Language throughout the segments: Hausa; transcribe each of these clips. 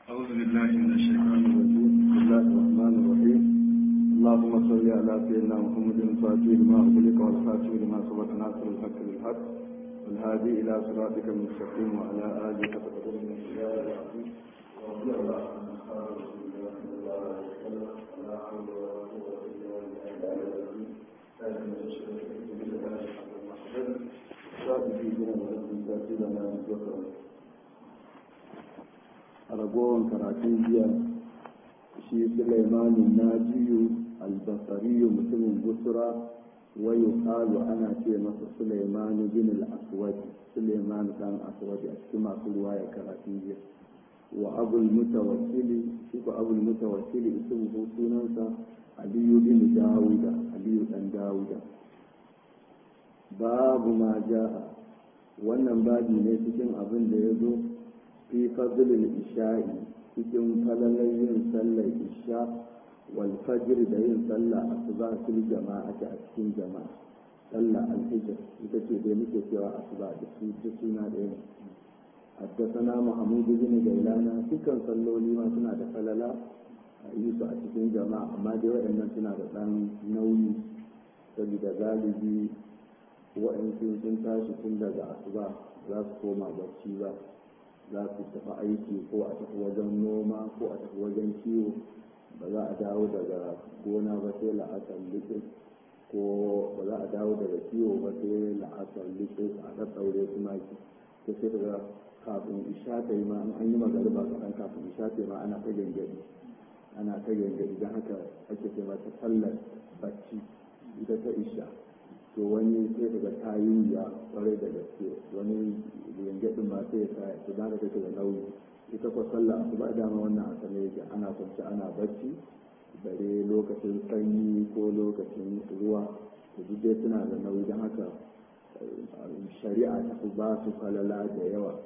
أعوذ بالله من الشيطان الرجيم بسم الله الرحمن الرحيم اللهم صل على سيدنا محمد الفاتح لما أغلق والخاتم لما سبق ناصر الحق بالحق والهادي إلى صراطك المستقيم وعلى آله وصحبه من الله العظيم ورضي الله عن أصحاب رسول الله صلى الله عليه وسلم ولا حول ولا قوة إلا بالله العظيم لكن الشرك بالله حق المحسن صادقي بنا ولكم ساتبنا وكرم a ragowar karatun jiya shi sulaimanin najiyu albasariyu mutumin busra wayo kalu ana ce masa sulaimanu bin al-aswad sulaiman dan aswad a cikin masu ruwa ya karatun jiya wa abul mutawakkili shi ko abul mutawakkili ismu sunansa aliyu bin dawuda aliyu dan dawuda babu ma ja'a wannan babi ne cikin abin da ya zo fi fadlil isha'i cikin falalar yin sallar isha wal fajr da yin sallah asuba fil jama'a a cikin jama'a sallah al-hijr ita ce dai muke cewa asuba da su da suna da yin حدثنا محمود بن جيلانا dukkan salloli ma suna da falala a yi su a cikin jama'a amma dai waɗannan suna da ɗan nauyi saboda galibi waɗansu sun tashi tun daga asuba za su koma barci ba za su tafi aiki ko a tafi wajen noma ko a tafi wajen kiwo ba za a dawo daga gona ba sai la'asar likis ko ba za a dawo daga kiwo ba sai la'asar likis a ɗaɗɗaure su maki ta sai daga kafin isha ta yi ma an yi magariba kaɗan kafin isha ta yi ma ana ta gangari ana ta gangari don haka ake ce mata sallar bacci ita ta isha to wani sai daga ta yi wuya kwarai da gaske wani yangadin ma sai ya sa su da take da nauyi ita kwa sallah su ba dama wannan a sane yake ana kwanci ana bacci bare lokacin sanyi ko lokacin ruwa to duk dai suna da nauyi don haka shari'a ta fi ba su falala da yawa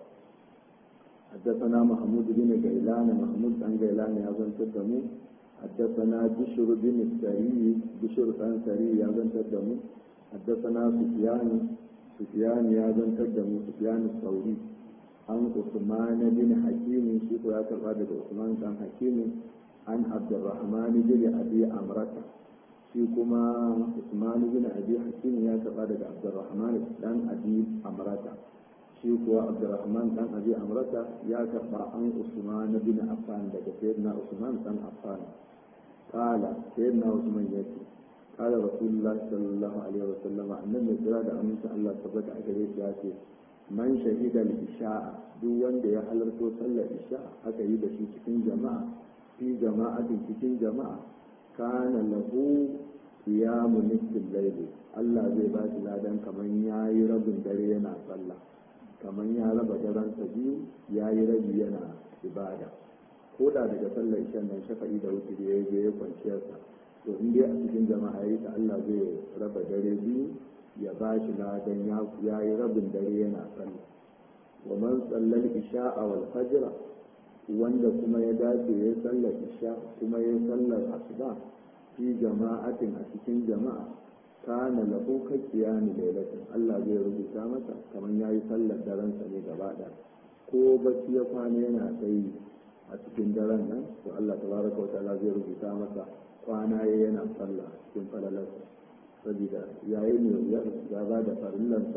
حدثنا محمود بن غيلان محمود بن غيلان يا زن تدمو حدثنا بشر بن السري بشر بن سري يا زن تدمو حدثنا سفيان سفيان يا زن تدمو سفيان الثوري عن عثمان بن حكيم شيخ يا كراد عثمان بن حكيم عن عبد الرحمن بن ابي امرته shi kuma Usman bin Abi Hakim ya karba daga Abdurrahman dan Abi Amrata shi kuwa Abdurrahman dan Abi Amrata ya karba an Usman bin Affan daga Sayyidina Usman dan Affan qala Sayyidina Usman yace قال رسول الله صلى الله عليه وسلم annabi kira da aminci Allah tabbata a gare shi ya ce man shahida al-isha'a duk wanda ya halarto sallar isha aka yi da shi cikin jama'a fi jama'atin cikin jama'a kana lahu qiyamu nisfil layl Allah zai ba shi ladan kaman yayi rabin dare yana sallah kaman ya raba daren sa biyu yayi rabi yana ibada ko da daga sallar isha nan shafa'i da wuce ya je ya kwanciyarsa to in dai a cikin jama'a yi ta Allah zai raba dare biyu ya ba shi ladan ya yi rabin dare yana sallah wa man sallal isha'a wal fajr wanda kuma ya dace ya sallar isha kuma ya sallar asuba fi jama'atin a cikin jama'a kana lahu ka qiyami lailatin Allah zai rubuta masa kamar yayi sallar daren sa ne gaba ko bacci ya kwana yana sai a cikin daren nan to Allah tabaraka wa ta'ala zai rubuta masa kwana ya yana sallah cikin falalarsa saboda yayin ne ya ba da farillansa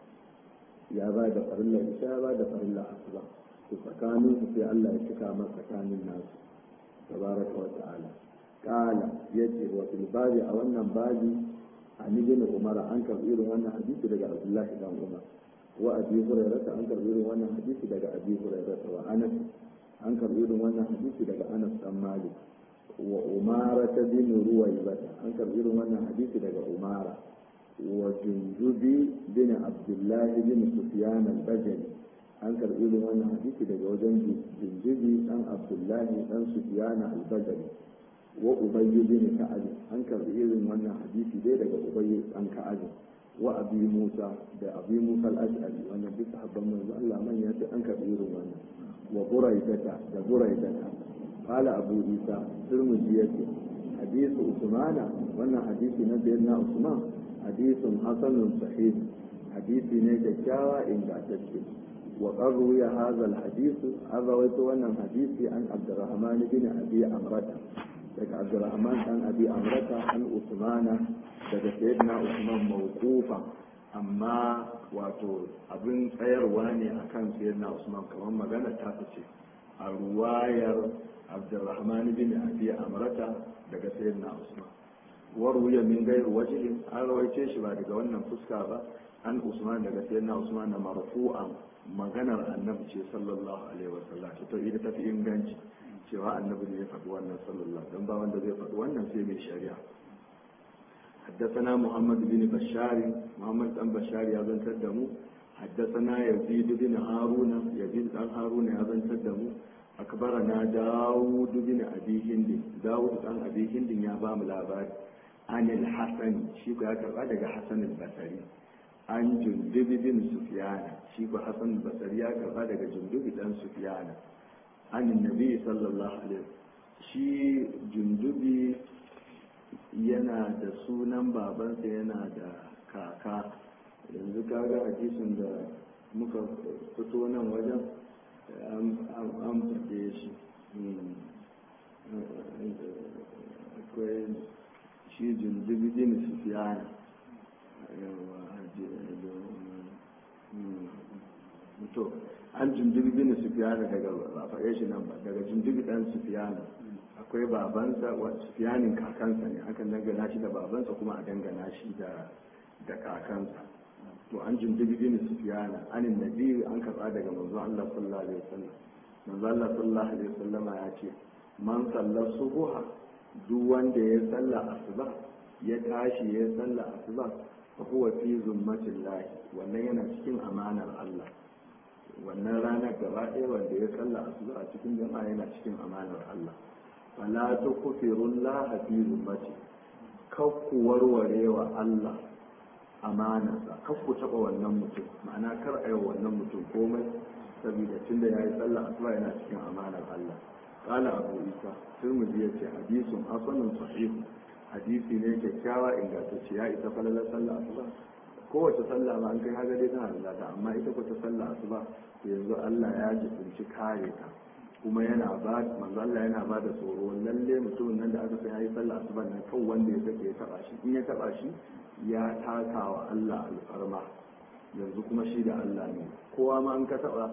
ya ba da farillar isha ya ba da farillar asuba to tsakanin su sai Allah ya cika masa tsakanin nasu tabaraka wa ta'ala kala yace wa fil babi a wannan babi an ibn umar an karbi irin wannan hadisi daga abdullahi dan umar wa abi hurairah an karbi irin wannan hadisi daga abi hurairah wa anas an karbi irin wannan hadisi daga anas dan malik wa umara ta bin ruwaibata an karbi irin wannan hadisi daga umara wa junjubi bin abdullahi bin sufyan al-bajali an karbi irin wannan hadisi daga wajen junjubi dan abdullahi dan sufyan al-bajali wa ubayy bin ka'ab an karbi irin wannan hadisi dai daga ubayy dan ka'ab wa abi musa da abi musa al-ash'ari wannan duk sahabban manzo Allah man ya an karbi irin wannan wa buraidata da buraidata قال أبو عيسى ترمذي حديث عثمان وانا حديث نبينا عثمان حديث حسن صحيح حديث نجاوا إن تشكي وقد روي هذا الحديث an rawaito wannan hadisi an Abdurrahman bin Abi Amrata daga Abdurrahman dan Abi Amrata an Usmana daga Sayyidina Usman mawqufa amma wato abin tsayarwa ne akan Sayyidina Usman kamar magana ta fice a ruwayar Abdurrahman bin Abi Amrata daga Sayyidina Usman waruya min gairu wajhin an rawaice shi ba daga wannan fuska ba an Usman daga Sayyidina Usman na marfu'an maganar annabi ce sallallahu alaihi wasallam to ita tafi inganci cewa annabi ne ya faɗi wannan sallallahu don ba wanda zai faɗi wannan sai mai shari'a حدثنا محمد بن بشار محمد بن بشار يا بن تدمو حدثنا يزيد بن هارون يزيد بن هارون يا بن تدمو أكبرنا داود بن أبي هند داود بن أبي هند يا بام الأباد عن الحسن شيكو يا كبا حسن البصري an jundubi bin sufiyana shi ko hasan basari ya karba daga jundubi dan sufiyana an nabi sallallahu alaihi shi jundubi yana da sunan babansa yana da kaka yanzu kaga hadisin da muka fito nan wajen an faɗe shi akwai shi jundubi bin sufiyana to an jundubi bin sufiyana daga ba faɗe shi nan ba daga jundubi ɗan sufiyana akwai babansa wa sufiyanin kakansa ne akan dangana shi da babansa kuma a dangana shi da da kakansa to an jundubi bin sufiyana anin nabi an karɓa daga manzo Allah sallallahu alaihi wasallam manzo Allah sallallahu alaihi wasallam ya ce man sallar subuha duk wanda ya salla asuba ya tashi ya salla asuba huwa fi zummatin lahi wannan yana cikin amanar Allah wannan ranar gaba ɗaya wanda ya salla asuba a cikin jama'a yana cikin amanar Allah fala tukfirun laha fi zummati kakku warware wa Allah amanarsa kakku taɓa wannan mutum ma'ana kar a yi wannan mutum komai saboda tunda ya yi sallah asuba yana cikin amanar Allah qala abu isa turmudi yace hadisun hasanun sahihun hadisi ne kyakkyawa ingantacce ya isa falalar sallah asuba kowace sallah ma an kai haga dai tana da lada amma ita ko ta sallah asuba to yanzu Allah ya jibinci kare ta kuma yana ba manzo Allah yana ba da tsoro lalle mutumin nan da aka san yayi sallah asuba nan kan wanda ya sake ya taba shi in ya taba shi ya taka wa Allah alfarma yanzu kuma shi da Allah ne kowa ma an ka taba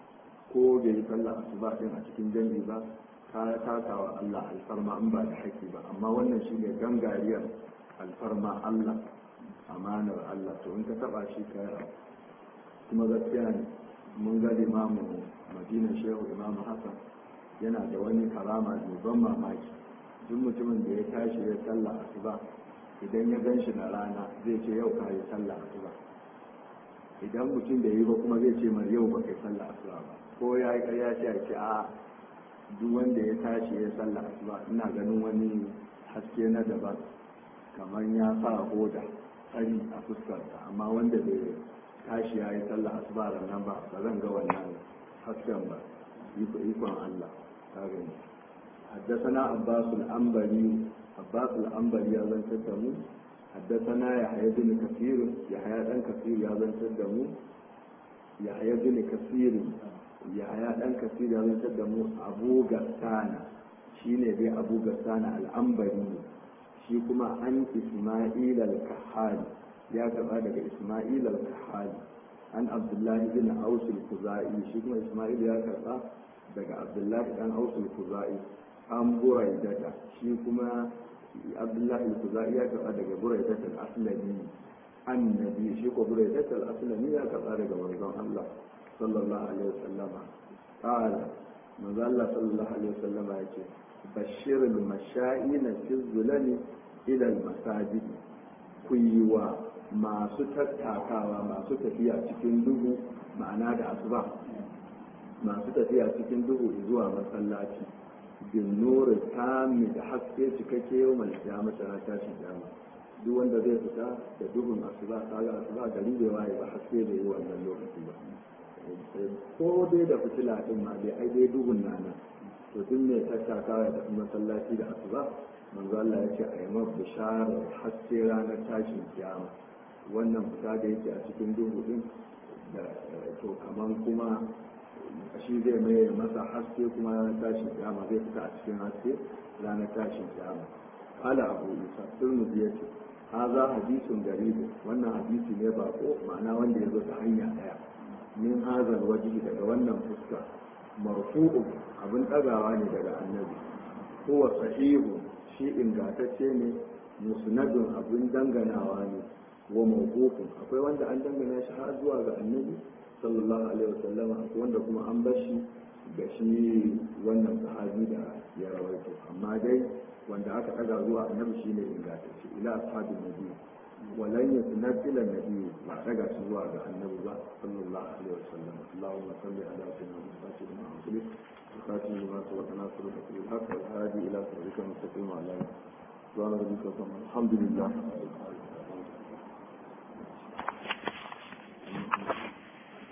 ko bai yi sallah asuba din a cikin jami'i ba ka taka wa Allah alfarma in ba da haƙƙi ba amma wannan shi ne gangariyar alfarma Allah amanar Allah to in ka taba shi ka kuma gaskiya ne mun ga limamu madina shehu imamu hassan yana da wani karama mai ban mamaki duk mutumin da ya tashi ya sallah asuba idan ya gan shi na rana zai ce yau ka yi sallah asuba idan mutum da yi ba kuma zai ce mar yau ba kai sallah asuba ba ko ya yi ƙarya ce a ce a duk wanda ya tashi ya sallah asuba ina ganin wani haske na daban kamar ya sa hoda tsari a fuskarsa amma wanda bai tashi ya yi sallah asuba nan ba ba zan ga wannan hasken ba ikon Allah ta gani حدثنا عباس الأنبري عباس الأنبري يا زن تدمو حدثنا يحيى بن كثير يحيى بن كثير يا زن تدمو يحيى بن كثير يحيى بن كثير يا زن تدمو أبو غسان شيني بي أبو غسان الأنبري shi kuma an Ismail al-Kahali ya karɓa daga Ismail al-Kahali an Abdullahi bin Aus al-Khuzai shi kuma Ismail ya karɓa daga Abdullahi dan Aus al-Khuzai an Buraidata shi kuma Abdullahi al-Khuzai ya karɓa daga Buraidata al-Aslami annabi shi ko Buraidata al-Aslami ya karɓa daga manzon Allah sallallahu alaihi wasallama qala manzo Allah sallallahu alaihi wasallama yace bashir al-masha'ina fi zulali ila al-masajid ku yi wa masu tattakawa masu tafiya cikin duhu ma'ana da asuba masu tafiya cikin duhu zuwa masallaci bin nuri tami da haske cikakke yau mai kiyama tana tashi kiyama duk wanda zai fita da duhun asuba kaga asuba gari bai waye ba haske bai yi wannan lokaci ba ko dai da fitila din ma dai ai dai duhun nana to duk mai tattakawa da masallaci da asuba manzo Allah ya ce a yi mafi bisharar haske ranar tashin kiyama wannan fita da yake a cikin duhu din da to kaman kuma shi zai mai masa haske kuma ranar tashin kiyama zai fita a cikin haske ranar tashin kiyama قال أبو عيسى الترمذي يقول هذا حديث غريب wannan hadisi ne bako ma'ana wanda ya zo ta hanya daya min hazal wajihi daga wannan fuska marfu'u abin ɗagawa ne daga annabi huwa sahihu shi ingantacce ne musnadun abin danganawa ne wa mawqufun akwai wanda an dangana shi har zuwa ga annabi sallallahu alaihi wasallam akwai wanda kuma an bar shi ga shi wannan sahabi da ya rawaito amma dai wanda aka ɗaga zuwa annabi shine ingantacce ila ashabin nabi ولن يسند الى النبي ما رجع سوى النبي صلى الله عليه وسلم اللهم صل على سيدنا محمد وعلى اله وخاتم لما سبق ناصر الحق والهادي الى صراطك المستقيم وعلى اله وصحبه الحمد لله